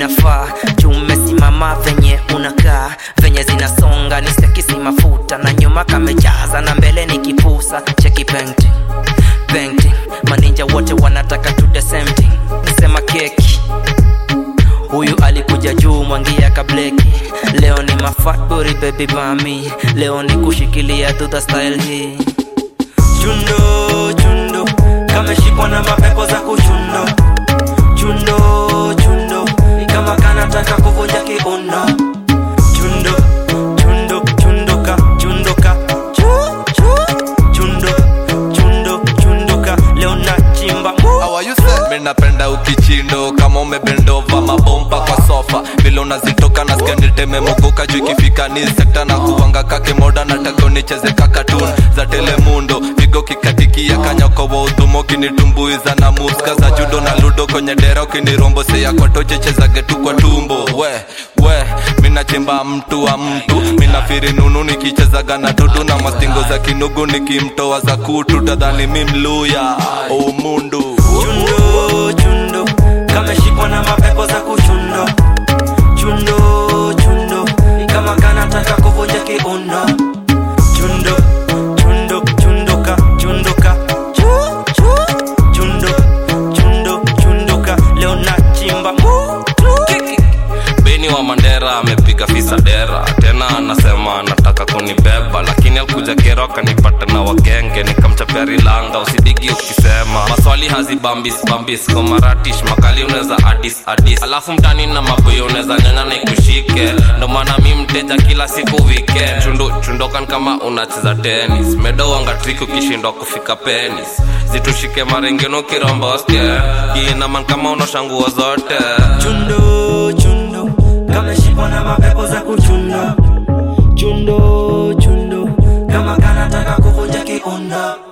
inafaa juu umesimama venye unakaa venye zinasonga ni sekisi mafuta na nyuma kamejaza na mbele ni kipusa cheki painting painting maninja wote wanataka to the same thing nasema keki huyu alikuja juu mwangia kableki leo ni mafatburi baby mami leo ni kushikilia dudha style hii chundo chundo kameshikwa na mapepo za kuchundo chundo chundo kama kanataka kuvunja kiuno chundo chundo chundoka chundoka chu chu chundo chundo chundoka leo na chimba How are you say? Mi napenda ukichindo kama umebendova mabomba kwa sofa vile unazitoka na niteme mogoka juu ikifika ni sekta na kuwanga kake moda nataka unicheze kakatun za telemundo vigo kikatikia kanyako wa udhumo kinitumbuiza na muska za judo na ludo kwenye dera ukiniromboseya kotoche chezage tu kwa tumbo we we minachimba mtu wa mtu minafiri nunu nikichezaga na dudu na mastingo za kinugu nikimtoa za kutu tadhani mi mluya omundu chundo chundo kameshikwa na mapepo za kuchundo chundo chundo kama kanataka kuvunja kiuno chundo chundo chundoka chundoka chu chu chundo chundo chundoka leo na chimba mutu Kiki. beni wa mandera amepiga fisa dera tena anasema anataka kunibeba lakini alikuja kero akanipata na wagenge nikamchapia rilanga usidigi ukisema maswali hazibambis bambis komaratish makali unaweza adis adis alafu mtani na maboyo unaweza nyanya na ikushike ndo maana mi mteja kila siku weekend chundu chundokan kama unacheza tenis medowanga trik ukishindwa kufika penis zitushike marengeno kiromboske kiinaman kama unoshanguo zote chundo chundo kameshikwa na mapepo za kuchundo chundo chundo kama kanataka kuvunja kiuno